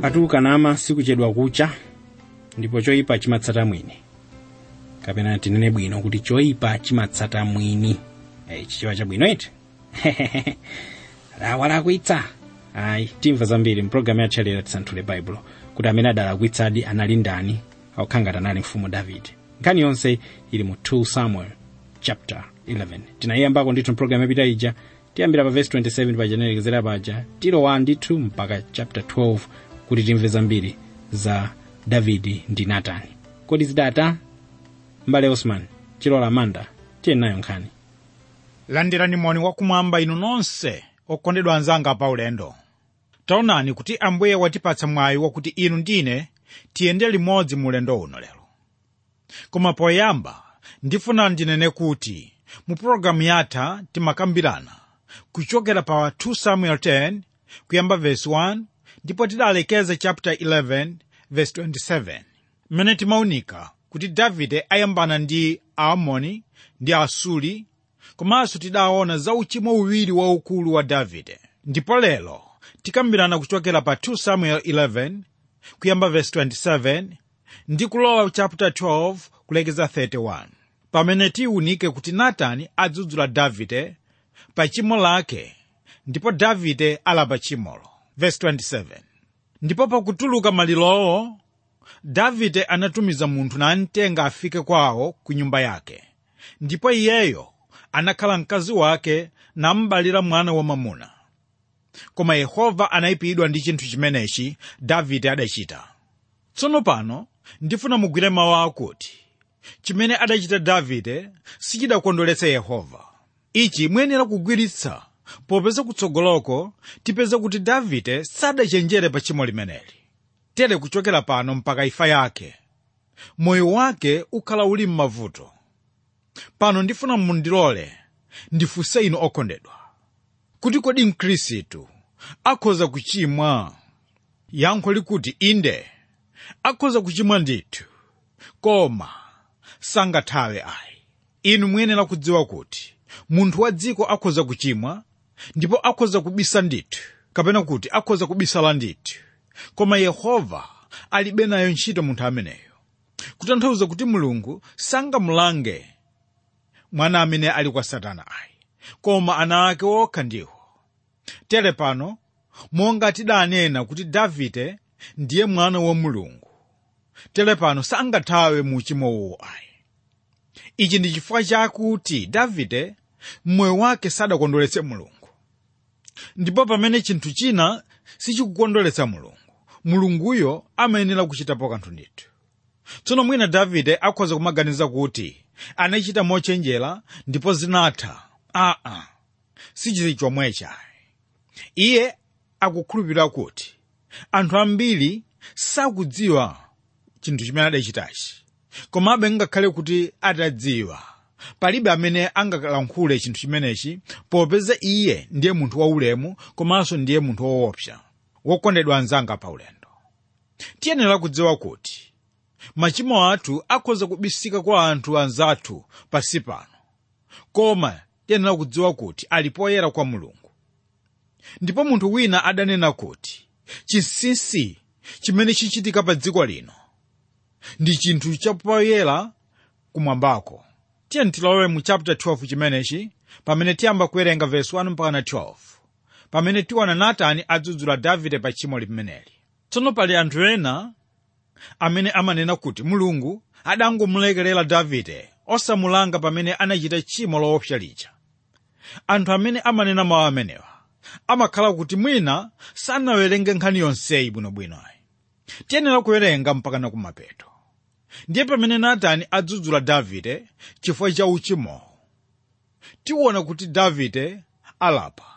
atuka nama sikuchedwa kucha ndipo choyipa chimatsata mwini kapena tinene bwino kuti choyipa chimatsata mwini hey, chichiwa chabwino iti walakwitsa ayi timva zambiri mpulogalamu yathu yalero tisanthule baibulo kuti amene adalakwitsadi anali ndani aukhangati anali mfumu davide nkhani yonse ili mu 2 samuel chapter 11 tinayiyambako ndithu mpulogalamu yapita ija tiyambira pa verse 27 paja tinalekezera paja tilowa ndithu mpaka chapter 12 kuti timve zambiri za davidi ndi natani kodi zidata mbale osman chilola manda tiye nayo nkhani landirani moni wakumwamba inu nonse okondedwa anzanga pa ulendo taonani kuti ambuye watipatsa mwayi wakuti inu ndine tiyende limodzi mu ulendo uno lero koma poyamba ndifuna ndinene kuti mu pologalamu yatha timakambirana kuchokera pa 2 samuel 10 kuyamba verse 1 ndipo tidalekeza chapter 11 verse 27 mmene timaunika kuti davide ayambana ndi aamoni ndi asuli komanso tidaona za uchimo uwiri waukulu wa davide ndipo lero tikambirana kuchokera pa 2 samuel 11 kuyamba verse 27 ndi kulowa chapter 12 kulekeza 31 pamene tiwunike kuti natani adzudzula davide pa chimo lake ndipo davide alapa chimolo verse 27 ndipo pakutuluka malirowo davide anatumiza munthu namtenga afike kwawo ku nyumba yake ndipo iyeyo anakhala mkazi wake nambalira mwana wamamuna koma yehova anayipidwa ndi chinthu chimenechi davide adachita tsono pano ndifuna mugwire mawu akuti chimene adachita davide sichidakondweretsa yehova ichi muyenera kugwiritsa popeza kutsogoloko tipeza kuti davide sadachenjere pa tchimo limeneli tere kuchokera pano mpaka imfa yake moyo wake ukhala uli m'mavuto pano ndifuna mundilole ndifunse inu okondedwa kuti kodi mkhristu akhoza kuchimwa yankho likuti inde akhoza kuchimwa ndithu koma sangathawe ayi inu muyenera kudziwa kuti munthu wa dziko akhoza kuchimwa ndipo akhoza kubisa ndithu kapena kuti akhoza kubisala ndithu koma yehova alibe nayo ntchito munthu ameneyo kutanthauza kuti mulungu sangamulange mwana amene ali kwa satana ayi koma ana ake okha ndiwo tere pano monga tidanena kuti davide ndiye mwana wa mulungu tere pano sangathawe mu uchimowo ayi ichi ndi chifukwa chakuti davide mmoyo wake sadakondweretse mulungu ndipo pamene chinthu china sichikukondweretsa mulungu mulunguyo amayenera kuchitapo kanthu ndithu tsono mwina davide akhoza kumaganiza kuti anachita mochenjera ndipo zinatha aa sichili chomwecha iye akukhulupirira kuti anthu ambiri sakudziwa chinthu chimene adachitachi komabe ngakhale kuti atadziwa palibe amene angalankhule chinthu chimenechi popeza iye ndiye munthu waulemu komanso ndiye munthu woopsa wokondedwa anzanga pa ulendo tiyenera kudziwa kuti machimo athu akhoza kubisika kwa anthu anzathu pasi pano koma tiyenera kudziwa kuti ali poyera kwa mulungu ndipo munthu wina adanena kuti chinsinsi chimene chichitika pa dziko lino ndi chinthu chapoyera kumwambako tiye tilowe mu chapter 12 chimenechi pamene tiyamba kuwerenga verse 1 mpaka 12 pamene tiwana natani adzudzula davide pa tchimo limeneli tsono pali anthu ena amene amanena kuti mulungu adangomulekerera davide osamulanga pamene anachita tchimo loopsa lija anthu amene amanena mawu amenewa amakhala kuti mwina sanawerenge nkhani yonseyi bwinobwino ayi tiyenera kuwerenga mpakana kumapeto ndiye pamene natani adzudzula davide chifukwa cha uchimowo tiwona kuti davide alapa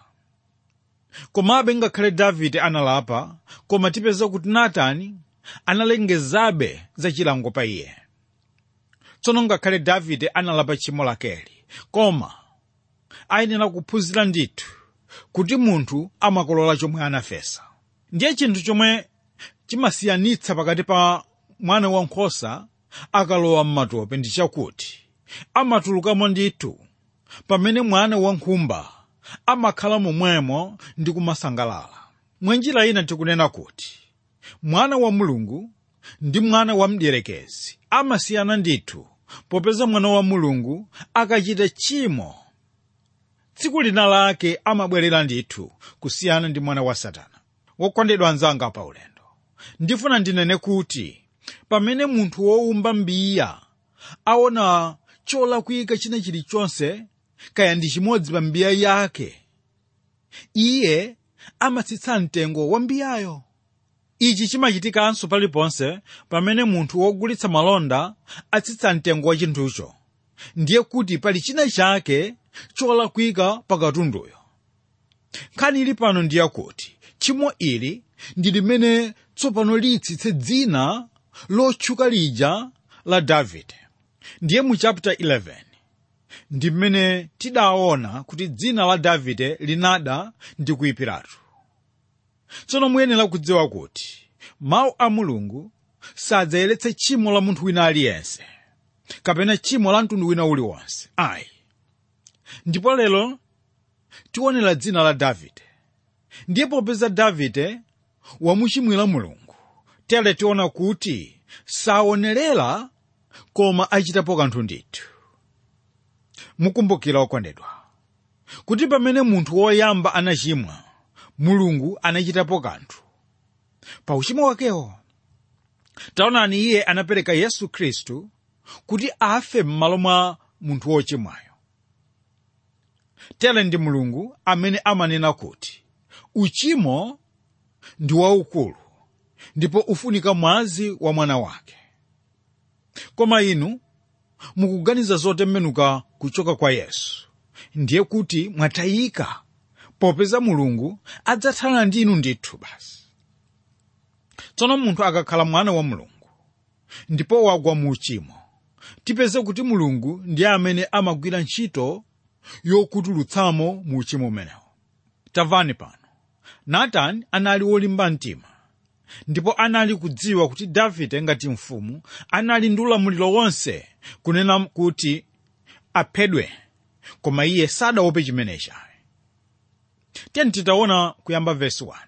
komabe ngakhale davide analapa koma tipeza kuti natani analengezabe za chilango pa iye tsono ngakhale davide analapa tchimo lakeli koma ayenera kuphunzira ndithu kuti munthu amakolola chomwe anafesa ndiye chinthu chomwe chimasiyanitsa pakati pa mwana wankhosa akalowa m'matope ndi chakuti amatulukamo ndithu pamene mwana wankhumba amakhala momwemo ndi kumasangalala mwenjira ina tikunena kuti mwana wa mulungu ndi mwana wa mdierekezi amasiyana ndithu popeza mwana wa mulungu akachita tchimo tsiku lina lake amabwerera ndithu kusiyana ndi mwana wa satana wokondedwa anzanga pa ulendo ndifuna ndinene kuti pamene munthu wowumba mbiya aona cholakwika china chilichonse kaya ndi chimodzi pa mbiya yake iye amatsitsa mtengo wa mbiyayo ichi chimachitikanso paliponse pamene munthu wogulitsa malonda atsitsa mtengo wa chinthucho ndiye kuti pali china chake cholakwika pa katunduyo nkhani ili pano ndiyakuti tchimo ili ndi limene tsopano litsitse dzina lotchuka lija la davide ndiye mu chapter 11 ndi mmene tidaona kuti dzina la davide linada ndi kuyipiratu tsono muyenera kudziwa kuti mawu a mulungu sadzayeretse tchimo la munthu wina aliyense kapena tchimo la mtundu wina uliwonse ayi ndipo lero tionera dzina la davide ndiye popeza davide wamuchimwira mulungu tere tiona kuti saonerera koma achitapo kanthu ndithu mukumbukira okondedwa kuti pamene munthu woyamba anachimwa mulungu anachitapo kanthu pa uchimo wakewo taonani iye anapereka yesu khristu kuti afe m'malo mwa munthu wochimwayo tere ndi mulungu amene amanena kuti uchimo ndi waukulu ndipo ufunika mwazi wa mwana wake koma inu mukuganiza zotembenuka kuchoka kwa yesu ndiye kuti mwatayika popeza mulungu adzathana ndi inu ndithu basi tsono munthu akakhala mwana wa mulungu ndipo wagwa mu uchimo tipeze kuti mulungu ndiye amene amagwira ntchito yokutulutsamo mu uchimo umenewo tamvani pano natani anali wolimba mtima ndipo anali kudziwa kuti davide ngati mfumu anali ndi ulamuliro wonse kunena kuti aphedwe koma iye sadaope chimenechi tiyeni titaona kuyamba vesi 1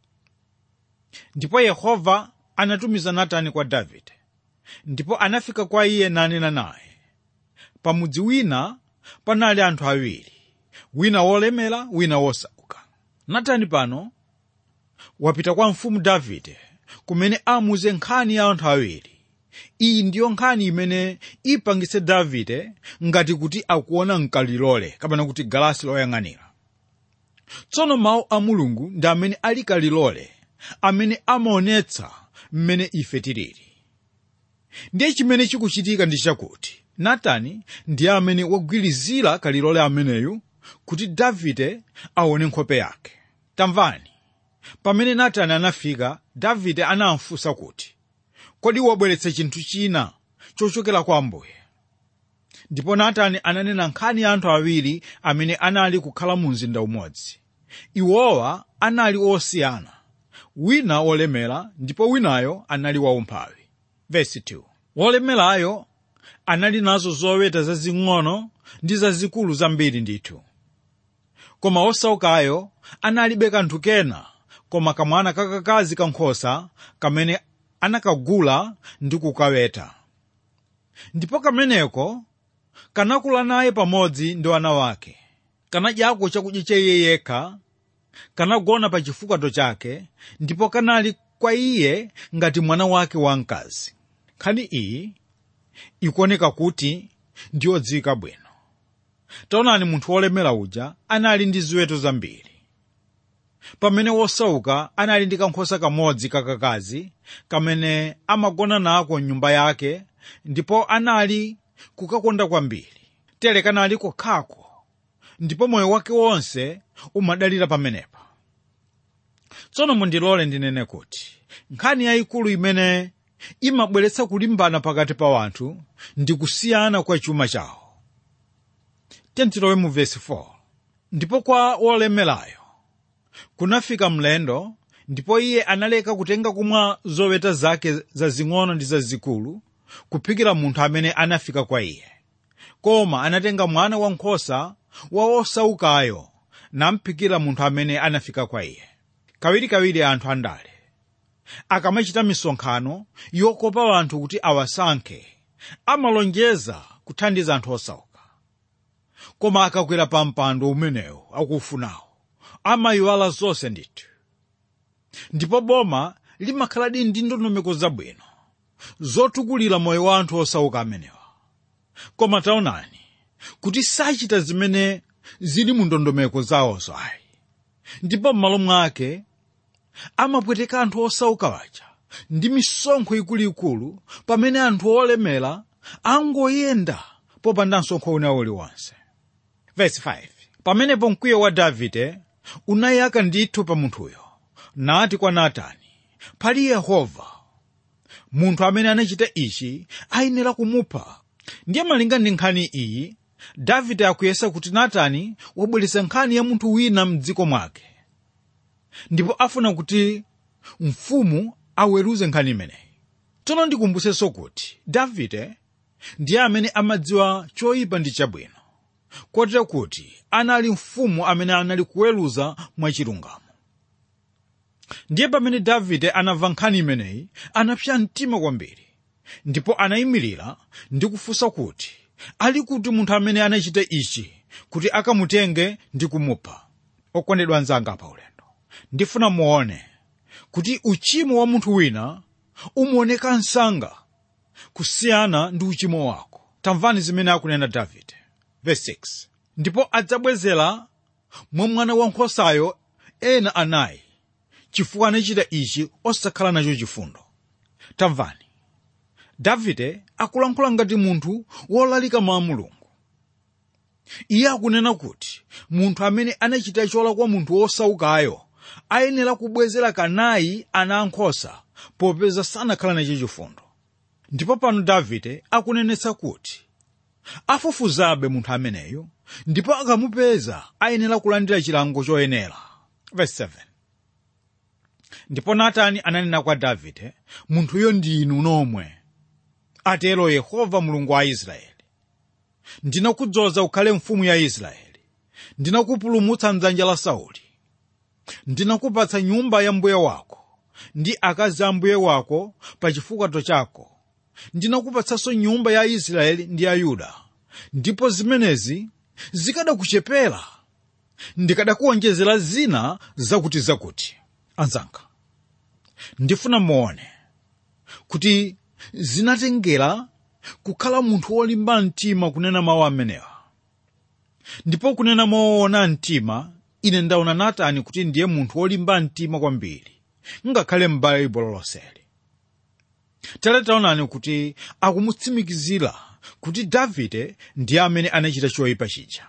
ndipo yehova anatumiza natani kwa davide ndipo anafika kwa iye nanena naye pamudzi wina panali anthu awiri wina wolemera wina wosauka natani pano wapita kwa mfumu davide kumene amuze nkhani ya anthu awiri iyi ndiyo nkhani imene ipangitse davide ngati kuti akuona mkalilole kapena kuti galasi loyang'anira tsono mawu a mulungu ndi amene ali kalilole amene amaonetsa mmene ife tilili ndiye chimene chikuchitika ndi chakuti natani ndiye amene wagwirizira kalilole ameneyu kuti davide aone nkhope yake tamvani pamene natani anafika davide anamfunsa kuti kodi wabweretsa chinthu china chochokera kwa ambuye ndipo natani ananena nkhani ya anthu awiri amene anali kukhala mu mzinda umodzi iwowa anali osiyana wina wolemera ndipo winayo anali waumphawi vesi 2 wolemerayo anali nazo zoweta zazing'ono ndi zazikulu zambiri ndithu koma osaukayo analibe kanthu kena koma kamwana kakakazi kankhosa kamene anakagula ndi kukaweta ndipo kameneko kanakula naye pamodzi ndi wana wake kanadyako chakudya cha iye yekha kanagona pa chifuwa chake ndipo kanali kwa iye ngati mwana wake wamkazi nkhani iyi ikuoneka kuti ndiyodziwika bwino taonani munthu wolemera uja anali ndi ziweto zambiri pamene wosauka anali ndi kankhosa kamodzi kakakazi kamene amagona nako mnyumba yake ndipo anali kukakonda kwambiri tere kanali kokhako ndipo moyo wake wonse umadalira pamenepa tsono mundilole ndinene kuti nkhani yayikulu imene imabweretsa kulimbana pakati pa wanthu ndi kusiyana kwa chuma chawo tentilowe mu vesi 4 ndipo kwa wolemerayo kunafika mlendo ndipo iye analeka kutenga kumwa zoweta zake zazing'ono ndi zazikulu kuphikira munthu amene anafika kwa iye koma anatenga mwana wankhosa wa osaukayo namphikira munthu amene anafika kwa iye kawirikawiri anthu andale akamachita misonkhano yokopa anthu kuti awasankhe amalonjeza kuthandiza anthu osauka koma akakwera pa mpando umenewu akuufunawo amayiwala zonse ndithu ndipo boma limakhaladi ndi ndondomeko zabwino zotukulira moyo wa anthu osauka amenewa koma taonani kuti sachita zimene zili mu ndondomeko zawozo ayi ndipo m'malo mwake amapweteka anthu osauka waja ndi misonkho ikuluikulu pamene anthu olemera angoyenda popanda msonkho una uliwonse Verse 5 pamenepo mkwiyo wa davide unayaka ndithu pa munthuyo nati kwa natani pali yehova munthu amene anachita ichi ayenera kumupha ndiye malinga ndi nkhani iyi davide akuyesa kuti natani wabweretsa nkhani ya munthu wina mdziko mwake ndipo afuna kuti mfumu aweruze nkhani imeneyi tsono ndikumbusenso kuti davide ndiye amene amadziwa choyipa ndi chabwino kotero kuti anali mfumu amene anali kuweruza mwachilungamo ndiye pamene davide anamva nkhani imeneyi anapsa mtima kwambiri ndipo anayimirira ndi kufunsa kuti ali kuti munthu amene anachita ichi kuti akamutenge ndi kumupha okondedwa anzanga pa ulendo ndifuna muone kuti uchimo wa munthu wina umaoneka msanga kusiyana ndi uchimo wako tamvani zimene akunena davide verse 6 ndipo adzabwezera mwa mwana wankhosayo ena anayi chifukwa anachita ichi osakhala nacho chifundo tamvani davide akulankhula ngati munthu wolalika mwa mulungu iye akunena kuti munthu amene anachita cholakwa munthu wosaukayo ayenera kubwezera kanayi ana ankhosa popeza sanakhala nacho chifundo ndipo pano davide akunenetsa kuti afufuzabe munthu ameneyo ndipo akamupeza ayenera kulandira chilango choyenera verse 7 ndipo natani ananena kwa davide munthuyo ndi inu nomwe atero yehova mulungu wa israeli ndinakudzoza ukhale mfumu ya israeli ndinakupulumutsa mdzanja la sauli ndinakupatsa nyumba ya mbuye wako ndi akazi a mbuye wako pa chifukwa chako ndinakupatsanso nyumba ya israeli ndi ya yuda ndipo zimenezi zikadakuchepera ndikadakuonjezera zina zakuti zakuti anzanga ndifuna muone kuti zinatengera kukhala munthu wolimba mtima kunena mawu amenewa ndipo kunena moona mtima ine ndaona natani kuti ndiye munthu wolimba mtima kwambiri ngakhale m'baibulo lonseli tere taonani kuti akumutsimikizira kuti davide ndiye amene anachita choyipa chija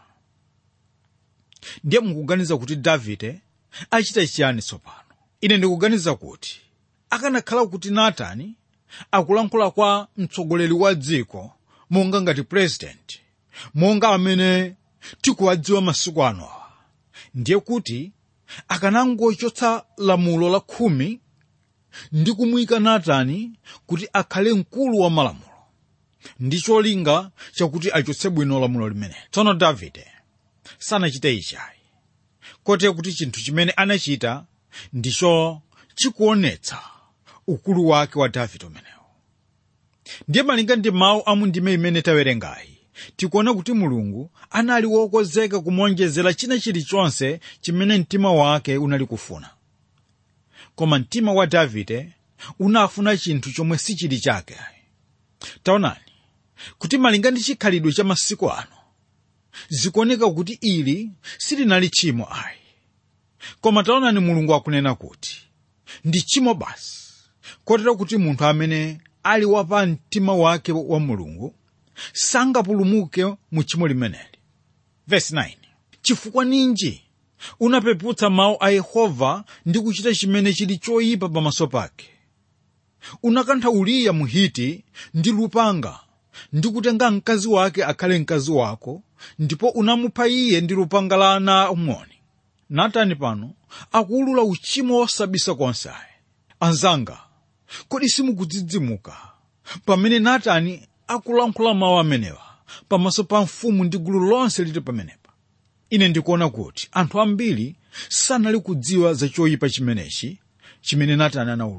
ndiye mukuganiza kuti davide achita chiyani tsopano ine ndikuganiza kuti akanakhala kuti natani akulankhula kwa mtsogoleri wa dziko monga ngati president monga amene tikuwadziwa masiku ano awa ndiye kuti akanangochotsa lamulo la khumi ndi kumuyika natani kuti akhale mkulu wa malamulo ndi cholinga chakuti achotse bwino lamulo limene tsono davide sanachite ichayi kotero kuti chinthu chimene anachita ndicho chikuonetsa ukulu wake wa davide umenewo ndiye malinga ndi mawu a mundime imene tawerengayi tikuona kuti mulungu anali wokonzeka kumuonjezera china chilichonse chimene mtima wake unali kufuna koma mtima wa davide unafuna chinthu chomwe sichili chake taonani kuti malinga ndi chikhalidwe cha masiku ano zikuoneka kuti ili silinali tchimo ayi koma taonani mulungu akunena kuti ndi tchimo basi kotero kuti munthu amene ali wapa mtima wake wa mulungu sangapulumuke mu tchimo limeneli verse 9 chifukwa ninji unapeputsa mawu a yehova ndi kuchita chimene chili choyipa pamaso pake unakantha uriya muhiti ndi lupanga ndi kutenga mkazi wake akhale mkazi wako ndipo unamupha iye ndi lupanga la ana amoni natani pano akuwulula uchimo wosabisa konse ayi anzanga kodi simukudzidzimuka pamene natani akulankhula mawu amenewa pamaso pa mfumu ndi gulu lonse lili pamenepa ine ndikuona kuti anthu ambiri sanali kudziwa za choyipa chimenechi chimene natani anawulula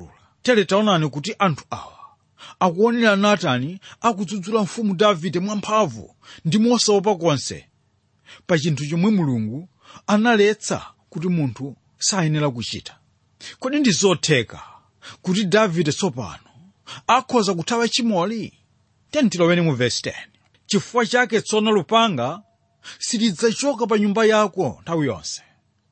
tere taonani kuti anthu awa akuonera natani akudzudzula mfumu davide mwamphamvu ndi mosaopa konse pa chinthu chomwe mulungu analetsa kuti munthu sayenera kuchita kodi ndi zotheka kuti davide tsopano akhoza kuthawa chimoli tentiloweni mu vesi 10 chifukwa chake tsono lupanga silidzachoka pa nyumba yako nthawi yonse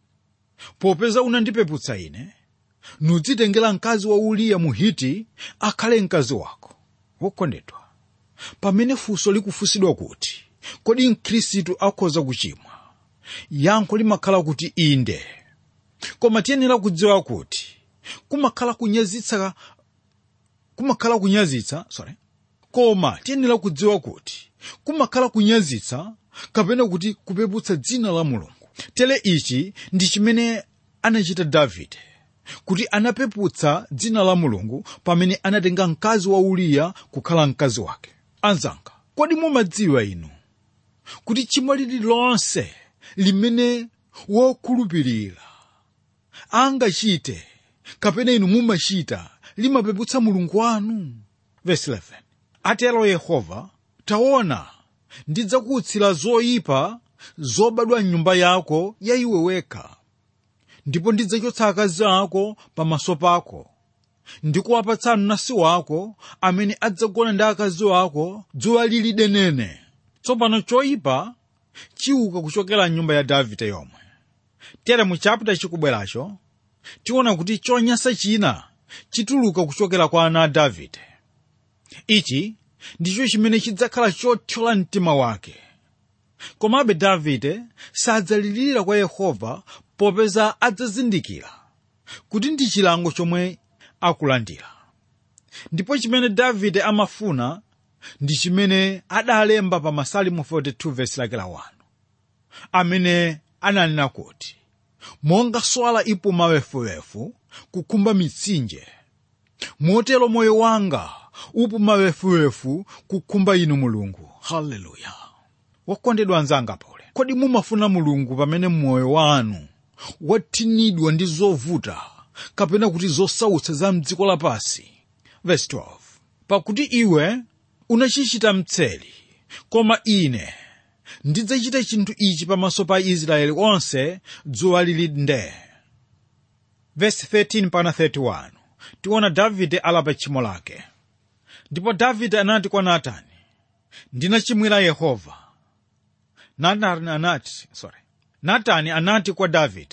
popeza unandipeputsa ine nudzitengera mkazi wa uriya muhiti akhale mkazi wako wokondedwa pamene funso likufunsidwa kuti kodi mkhristu akhoza kuchimwa yankho limakhala kuti inde koma tiyenera kudziwa kuti kumakhala kunyazitsa kumakhala kunyazitsa sorry koma tiyenera kudziwa kuti kumakhala kunyazitsa kapena kuti kupeputsa dzina la mulungu tere ichi ndi chimene anachita davide kuti anapeputsa dzina la mulungu pamene anatenga mkazi wa uriya kukhala mkazi wake anzanga kodi mumadziwa inu kuti chimo lililonse limene wokhulupirira angachite kapena inu mumachita limapeputsa mulungu wanu verse 11 atero yehova taona ndidzakuutsira zoyipa zobadwa mnyumba yako ya iwe wekha ndipo ndidzachotsa akazi ako pamaso pako ndikuwapatsa mnansi wako amene adzagona ndi akazi ako dzuwa lili denene tsopano choyipa chiuka kuchokera mnyumba ya davide yomwe tere mu chapita chikubweracho tiona kuti chonyansa china chituluka kuchokera kwa ana a davide ichi ndicho chimene chidzakhala chothyola mtima wake komabe davide sadzalirira kwa yehova popeza adzazindikira kuti ndi chilango chomwe akulandira ndipo chimene davide amafuna ndi chimene adalemba pa masalimu 42 vesi lake la 1 amene ananena kuti monga swala ipuma wefuwefu kukhumba mitsinje motero moyo wanga upuma wefuwefu kukhumba inu mulungu haleluya wakondedwa anzanga pole kodi mumafuna mulungu pamene moyo wanu wathinidwa ndi zovuta kapena kuti zosautsa za mdziko lapansi verse 12 pakuti iwe unachichita mtseli koma ine ndidzachita chinthu ichi pamaso pa israeli onse dzuwa lili nde verse 13 pana 31 tiona davide alapa tchimo lake ndipo davide anati kwa natani ndinachimwira yehova natani anati sorry natani anati kwa davide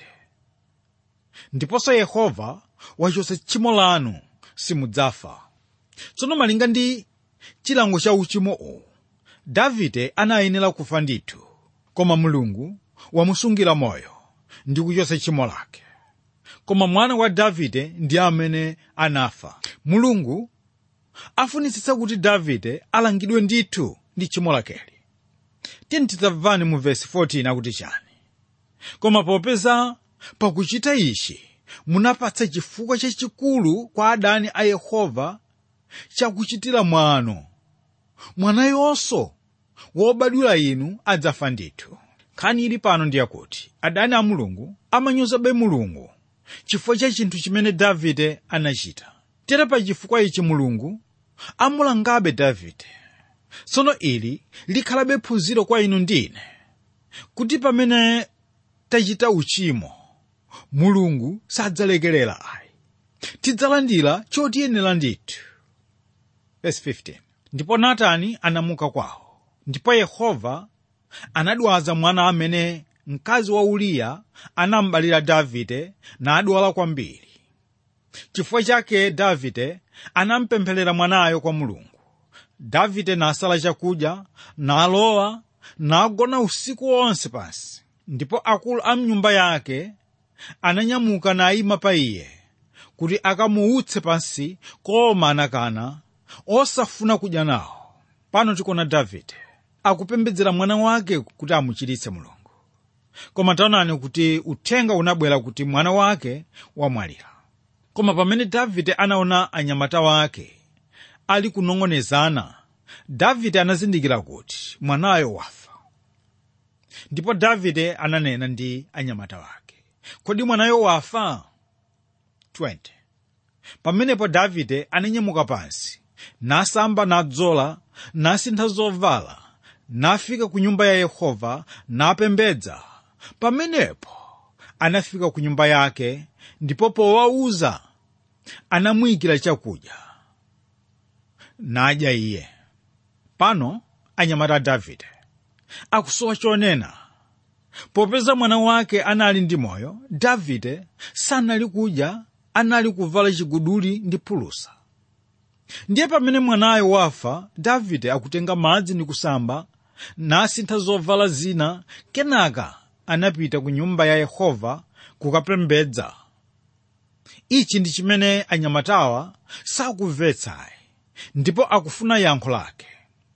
ndiponso yehova wachotsa tchimo lanu simudzafa tsono malinga ndi chilango cha uchimo uwu davide anayenera kufa ndithu koma mulungu wamusungira moyo ndi kuchotsa tchimo lake koma mwana wa davide ndi amene anafa mulungu afunitsitsa kuti davide alangidwe ndithu ndi tchimo lakeli tiyeni tidzamvani mu vesi 14 akuti chani koma popeza pakuchita ichi munapatsa chifukwa chachikulu kwa adani a yehova chakuchitira mwano mwanayonso wobadwira inu adzafa ndithu nkhani ili pano ndi yakuti adani a mulungu amanyozabe mulungu chifukwa cha chinthu chimene davide anachita tere pa chifukwa ichi mulungu amulangabe davide tsono ili likhalabe phunziro kwa inu ndine kuti pamene tachita uchimo mulungu sadzalekerera ayi tidzalandira chotiyenera ndithu Verse 15. ndipo natani anamuka kwawo ndipo yehova anadwaza mwana amene mkazi wa uriya anambalira davide nadwala kwambiri chifukwa chake davide anampempherera mwanayo kwa mulungu davide nasala chakudya nalowa nagona usiku wonse pansi ndipo akulu a mnyumba yake ananyamuka nayima pa iye kuti akamuutse pansi koma anakana osafuna kudya nawo pano tikuona davide akupembedzera mwana wake kuti amuchiritse mulungu koma taonani kuti uthenga unabwera kuti mwana wake wamwalira koma pamene davide anaona anyamata wake ali kunong'onezana davide anazindikira kuti mwanayo wafa ndipo davide ananena ndi anyamata wake kodi mwanayo wafa 20 pamenepo davide ananyamuka pansi nasamba nadzola nasintha zovala nafika ku nyumba ya yehova napembedza pamenepo anafika ku nyumba yake ndipo powauza anamuyikira chakudya nadya iye pano anyamata a davide akusowa chonena popeza mwana wake anali ndi moyo davide sanali kudya anali kuvala chiguduli ndi phulusa ndiye pamene mwanayo wafa davide akutenga madzi ndi kusamba nasintha zovala zina kenaka anapita ku nyumba ya yehova kukapembedza ichi ndi chimene anyamatawa sakumvetsayi ndipo akufuna yankho lake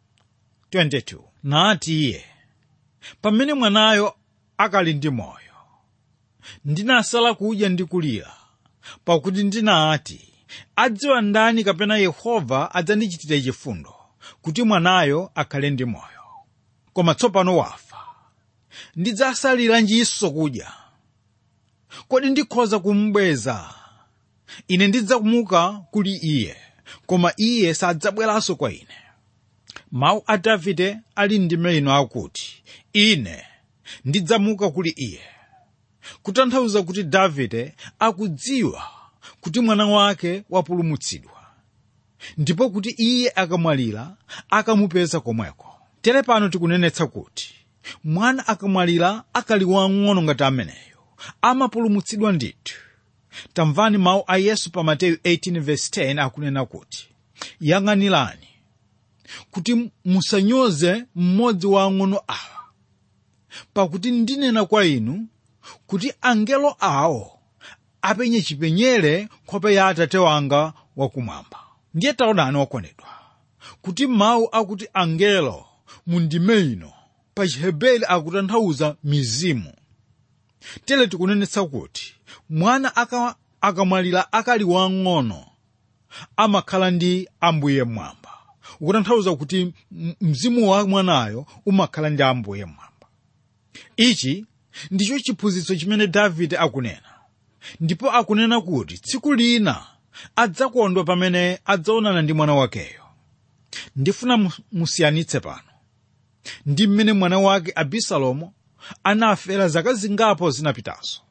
22 nati iye pamene mwanayo akali ndi moyo ndinasala kudya ndi kulira pakuti ndinati adziwa ndani kapena yehova adzandichitira chifundo kuti mwanayo akhale ndi moyo koma tsopano wafa ndidzasaliranjinso kudya kodi ndikhoza kumubweza ine ndidzamuka kuli iye koma iye sadzabweranso kwa ine mawu a davide ali ndime ino akuti ine ndidzamuka kuli iye kutanthauza kuti davide akudziwa kuti mwana wake wapulumutsidwa ndipo kuti iye akamwalira akamupeza komweko tere pano tikunenetsa kuti mwana akamwalira akali wang'ono ngati ameneyo amapulumutsidwa ndithu tamvani mawu a yesu pa mateyu 18:10 akunena kuti yang'anirani kuti musanyoze mmodzi wa ang'ono awa pakuti ndinena kwa inu kuti angelo awo apenye chipenyere nkhope ya atate wanga wakumwamba ndiye taonani okondedwa kuti mawu akuti angelo mu ndime ino pa chiheberi akutanthauza mizimu tere tikunenetsa kuti mwana aka- akamwalira akali wang'ono amakhala ndi ambuye mwamba ukutanthauza kuti m- mzimu wa mwanayo umakhala ndi ambuye mwamba ichi ndicho chiphunzitso chimene davide akunena ndipo akunena kuti tsiku lina adzakondwa pamene adzaonana ndi mwana wakeyo ndifuna mu- musiyanitse pano ndi mmene mwana wake abisalomu anafera zaka zingapo zinapitazo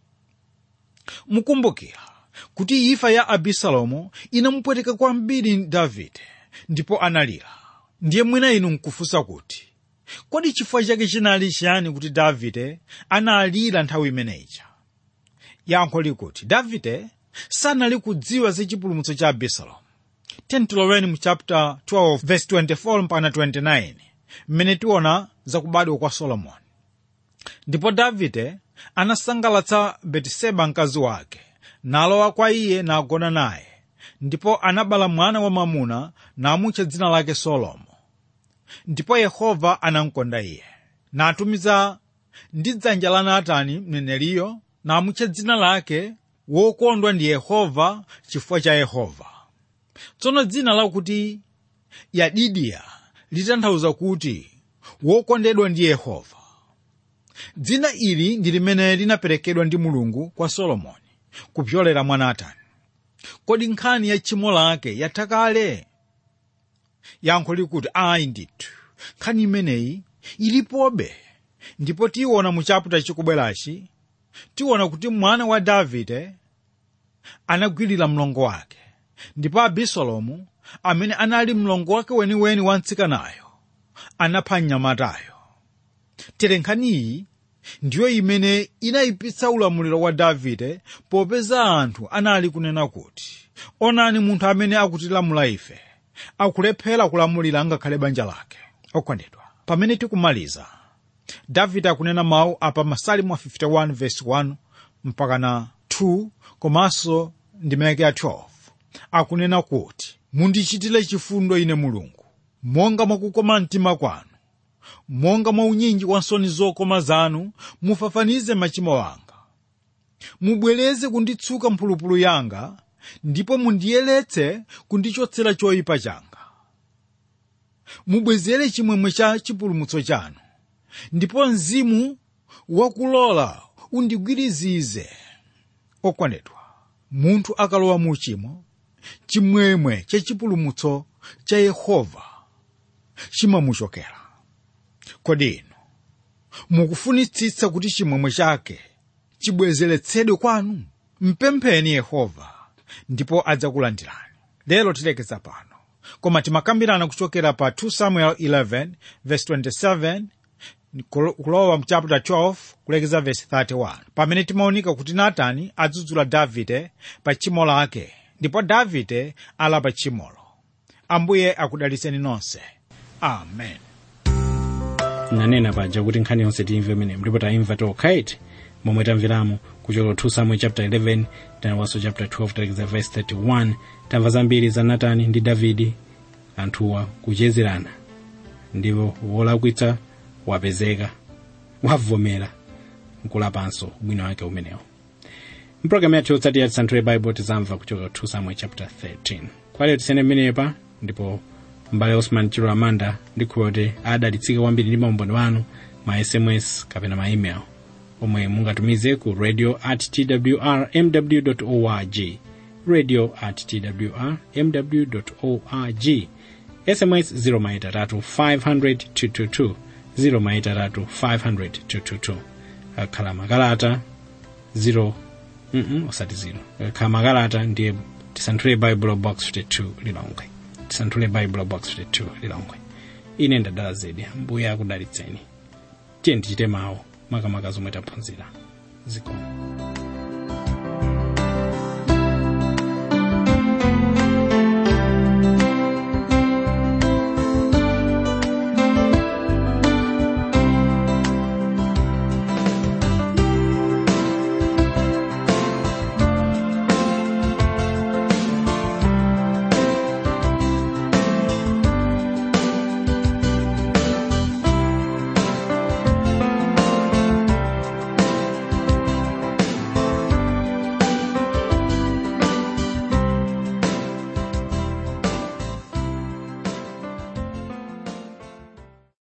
mukumbukira kuti imfa ya abisalomu inamupweteka kwambiri davide ndipo analira ndiye mwina inu nkufunsa kuti kodi chifukwa chake chinali chiyani kuti davide analira nthawi imeneyi yankho likuti davide sanali kudziwa za chipulumutso cha abisalomu tentiloweni mu chapter 12 verse 24 mpaka 29 mmene tiona za kubadwa kwa solomoni ndipo davide anasangalatsa betiseba mkazi wake nalowa kwa iye nagona naye ndipo anabala mwana wamwamuna namutcha dzina lake solomo ndipo yehova anamkonda iye natumiza ndi dzanja la natani mneneriyo namutcha dzina lake wokondwa ndi yehova chifukwa cha yehova tsono dzina lakuti yadidiya litanthauza kuti wokondedwa ndi yehova dzina ili ndi limene linaperekedwa ndi mulungu kwa solomoni kupyolera mwa natani kodi nkhani ya tchimo lake yatha kale yankho likuti ayi ndithu nkhani imeneyi ilipobe ndipo tiyiona mu chaputa chikubwerachi tiona kuti mwana wa davide anagwirira mlongo wake ndipo abisalomu amene anali mlongo wake weniweni wa mtsikanayo anapha mnyamatayo tere nkhaniyi ndiyo imene inayipitsa ulamuliro wa davide popeza anthu anali kunena kuti onani munthu amene akutilamula ife akulephera kulamulira ngakhale banja lake okondedwa pamene tikumaliza davide akunena mawu apa masalimu 51 verse 1 mpaka na 2 komanso ndimeke ya 12 akunena kuti mundichitire chifundo ine mulungu monga mwakukoma mtima kwanu monga mwa unyinji wa nsoni zokoma zanu mufafanize machimo anga mubwereze kunditsuka mphulupulu yanga ndipo mundiyeretse kundichotsera choyipa changa mubwezere chimwemwe cha chipulumutso chanu ndipo mzimu wakulola undigwirizize okondedwa munthu akalowa mu uchimo chimwemwe chachipulumutso cha yehova chimamuchokera kodi inu mukufunitsitsa kuti chimwemwe chake chibwezeretsedwe kwanu mpempheni yehova ndipo adzakulandirani lero tilekeza pano koma timakambirana kuchokera pa 2 samuel 11 verse 27 kulowa mu chapter 12 kulekeza verse 31 pamene timaonika kuti natani adzudzula davide pa tchimo lake ndipo davide alapa tchimolo ambuye akudaliseni nonse amen nanena paja kuti nkhani yonse timve imene ndipo taimva tokhaiti momwe tamveramo kuchokera 2 samuel chapter 11 tanawanso chapter 12 talekeza verse 31 tamva zambiri za natani ndi davidi anthuwa kuchezerana ndipo wolakwitsa wapezeka wavomera nkulapanso ubwino wake umenewo mpulogalamu yathu yotsatira tisanthule baibulo tizamva kuchokera 2 samuel chapter 13 kwalero tisene mmenepa ndipo mbale osman chilo amanda ndikhulupirira kuti adalitsika kwambiri ndi maumboni wanu ma sms kapena ma email omwe mungatumize ku radio at twr mw org radio at twr mw org sms 0 maitatu 500 222 0 maitatu 500 222 akhala makalata 0 mm osati 0 akhala makalata ndiye tisanthule bible box 52 lilongwe tisanthule bible box 52 lilongwe ine ndadala zedi mbuye akudalitseni tiye tichite mawu makamaka zomwe taphunzira zikomo